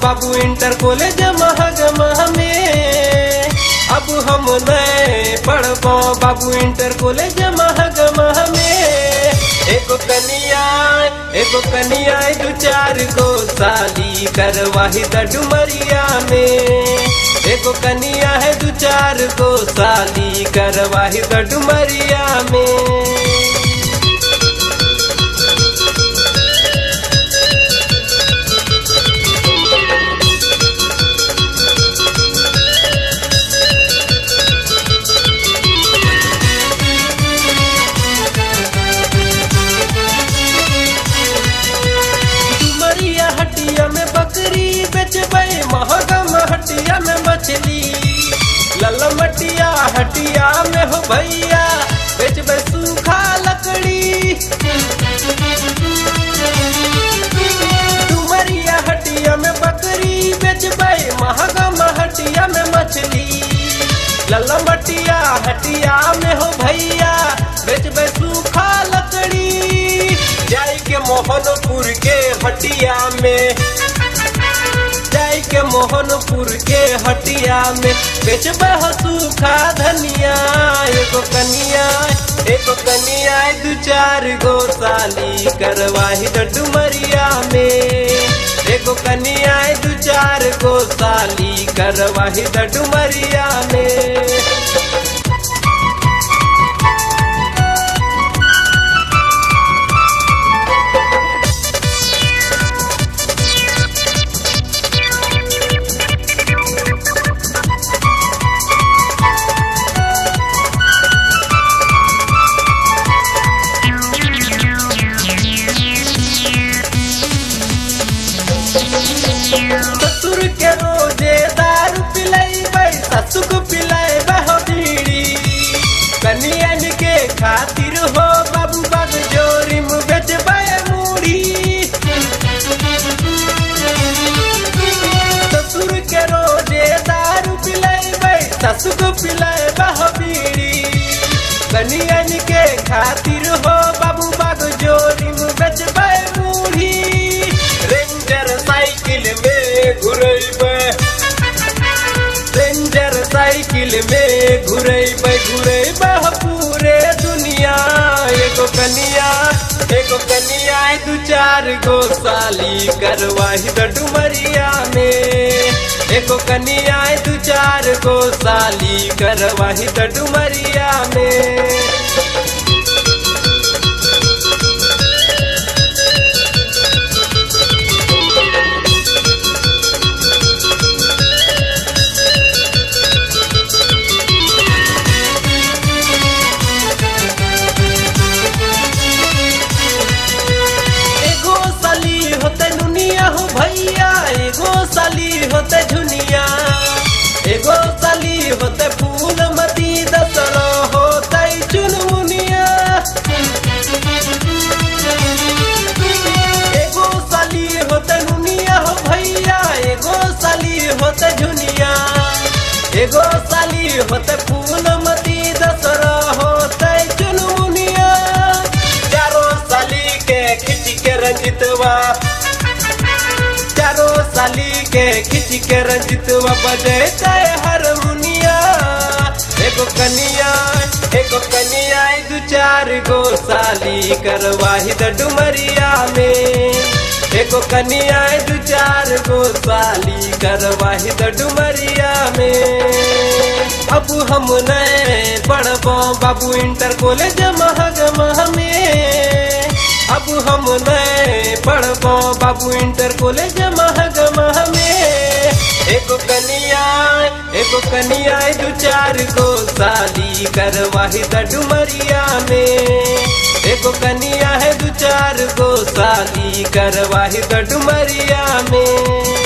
बाबू inter college महगमा में अब हम नए पढ़बो बाबू इंटर कॉलेज महगमा में एगो कनिया एगो कनिया दू चार गो साली करवाही द डुमरिया में एगो कनिया है दू चार गो साली करवाही द डुमरिया में डुमरिया हटिया में बकरी बेचबे महगम हटिया में मछली लल मटिया हटिया में हो भैया बेचबे सूखा लकड़ी डुमरिया हटिया में बकरी बेचबे महगम हटिया में मछली लल मटिया हटिया में हो भैया बेचबे सूखा लकड़ी जाई के मोहनपुर के हटिया में जाई के मोहनपुर के हटिया में बेचबे हो सूखा धनिया एगो कनिया एगो कनिया दू चार गो साली करवाही द डुमरिया में एगो कनिया दू चार गो साली करवाही द डुमरिया में ससुर के रोजे दारू पिलाई ससुक पिलाई हो बीड़ी कनियन के खातिर हो बाबू बाग जोरी मुँह बेचबे मूड़ी ससुर के रोजे दारू पिलाई ससुक पिलाई हो बीड़ी कनियन के खातिर हो बाबू बाग जोरी मुँह बेचबे मूड़ी रेंजर साइकिल में घुरैबे रेंजर साइकिल में घुरैबे घुरैबे हो पूरे दुनिया एगो कनिया एगो कनिया दू चार गो साली करवाही द डुमरिया में एगो कनिया दू चार गो साली करवाही द डुमरिया में एगो साली होते दुनिया हो भैया एगो साली होते झुनिया एगो साली होते फूल मती दसरो होते चुनमुनिया एगो साली होते दुनिया हो भैया एगो साली होते झुनिया एगो साली होते फूल मती दसरो होते चुनमुनिया चारों साली के खिंच के रंजितवा चारों साली के खिंच के रंजितवा बजते हारमोनिया एगो कनिया एगो कनिया दू चार गो साली करवाही द डुमरिया में एगो कनिया दू चार गो साली करवाही द डुमरिया में अब हम नए पढ़बो बाबू इंटर कॉलेज महगमा में अब हम नए पढ़बो बाबू इंटर कॉलेज महगमा में एगो कनिया एगो कनिया दू चार गो साली करवाही द डुमरिया में एगो कनिया है दू चार गो साली करवाही द डुमरिया में